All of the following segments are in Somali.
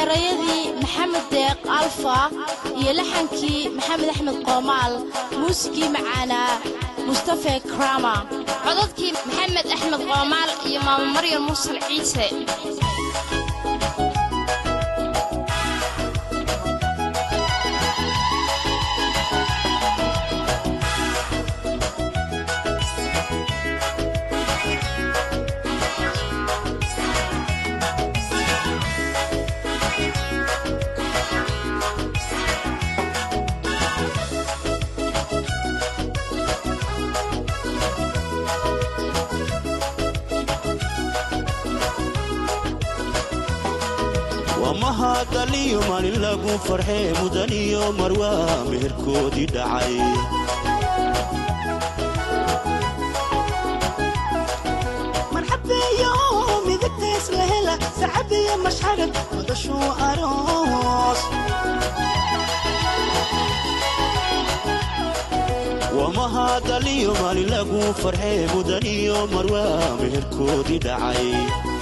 erayadii maxamed deeq alfa iyo laxankii maxamed axmed qoomaal muusigii macaanaa mustafe krama codadkii maxamed axmed qoomaal iyo maamo maryam mursal ciise mahadaliyo maalin lagu farxee mudaniyo marwaa meherkoodii dhacay marxabeeyo midigtays la hela sacabiyo mashxarad madashuu aroos waa mahadaliyo maalin lagu farxee mudaniyo marwaa meherkoodii dhacay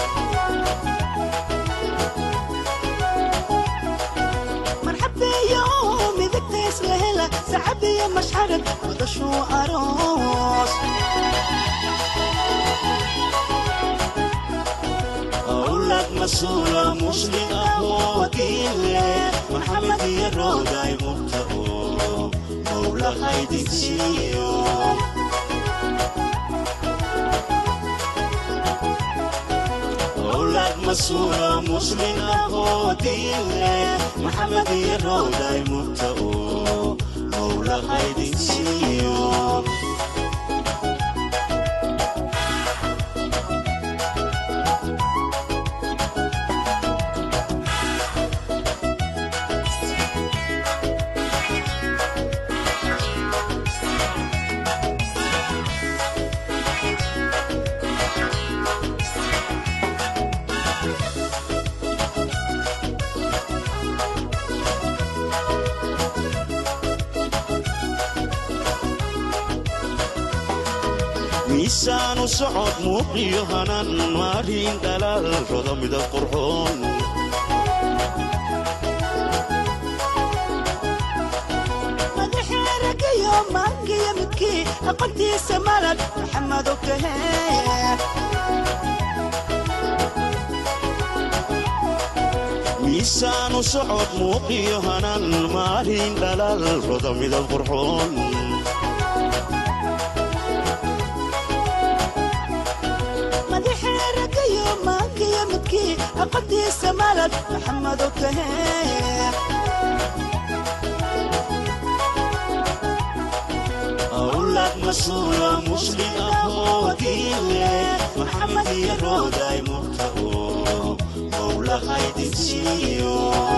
marxabeeyo midigtays la hela sacabiyo mashxarad madashuu aroos awlad masuula muslim ahoo wakiile maxamed iyo rooday murta oo mowla haydinsiiyo awlad masuula muslim ahoo diile maxamed iyo rooday murta oo mowla haydinsiiyo miisaanu socod muuqiyo hanan maarin dhalaal rodo midab qurxoon madaxee ragayo maangiyo midkii aqoontiisa malad maxamedo kahee miisaanu socod muuqiyo hanan maarin dhalaal rodo midab qurxoon madaxee ragayo maangiyo midkii aqoontiisa malad maxamedo kahee awlad masuula muslim ahoo diile maxamed iyo rooday murta oo mowla haydinsiiyo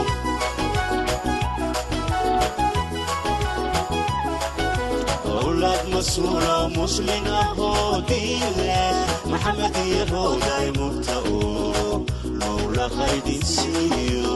awlad masuula muslim ahoo diile maxamed iyo rooday murta oo mowla haydinsiiyo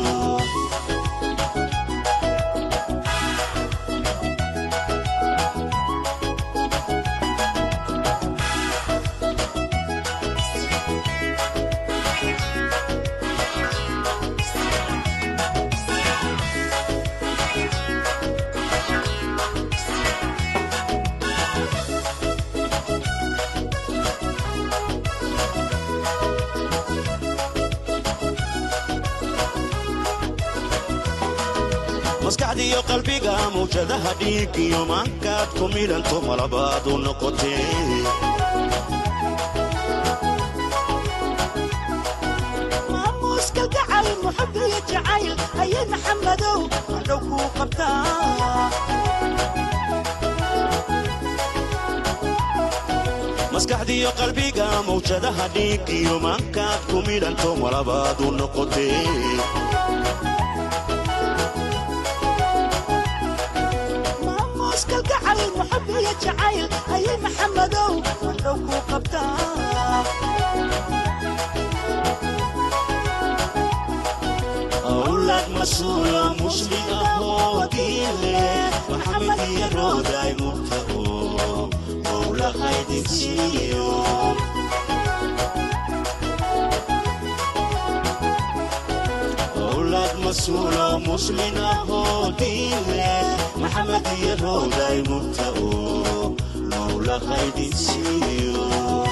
maskaxdiiyo qalbiga mawjadaha dhiig iyo maankaad ku midhanto malabaad u noqotee maamuuska gacal muxubiyo jacayl ayay maxamedow hadhow kuu qabtaa maskaxdiiyo qalbiga mawjadaha dhiig iyo maankaad ku midhanto malabaad u noqotee maamuuska gacal muxubiyo jacayl ayay maxamedow hadhow kuu qabtaa awlad masuula muslim ahoo diile maxamed iyo rooday murta oo mowla haydinsiiyo awlad mas-uulo muslin ahoo diin leh maxamed iyo rooday murta oo mawla qaydinsiiyo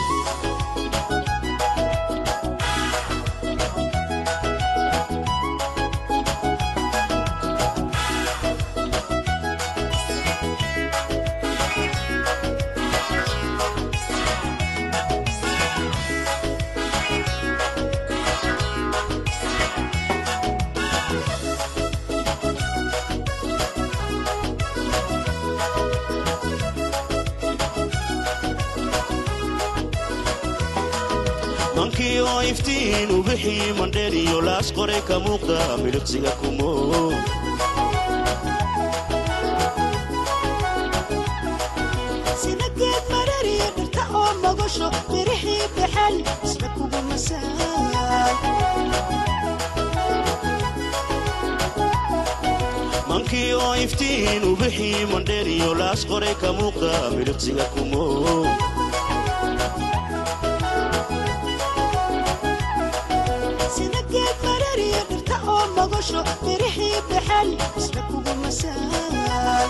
mankii oo iftiin u bixii mandheer iyo laas qoray ka muuqda miliqsiga kumo sida geed marariya dhirta oo magasho mirixii baxal isla kugu masaal mankii oo iftiin u bixii mandheer iyo laas qoray ka muuqda miliqsiga kumo sida geed marariya dhirta oo magasho mirixii baxal isla kugu masaal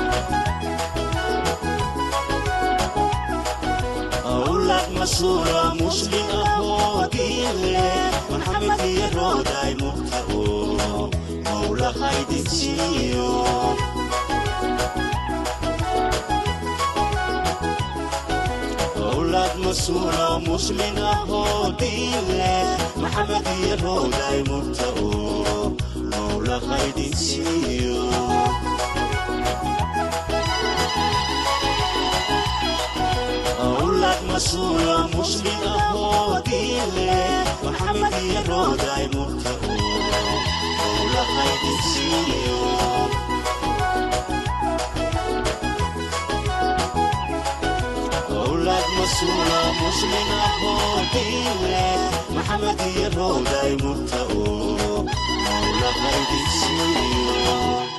awlad masuula muslin ahoo diin leh maxamed iyo rooday murta oo mawla qaydinsiiyo awlad masuula muslin ahoo diin leh maxamed iyo rooday murta oo mawla qaydinsiiyo أولاد مسؤول مسلم أهو دينه محمد يروداي مرتقو أولاد خيد سيو أولاد مسؤول مسلم أهو دينه محمد يروداي مرتقو أولاد خيد سيو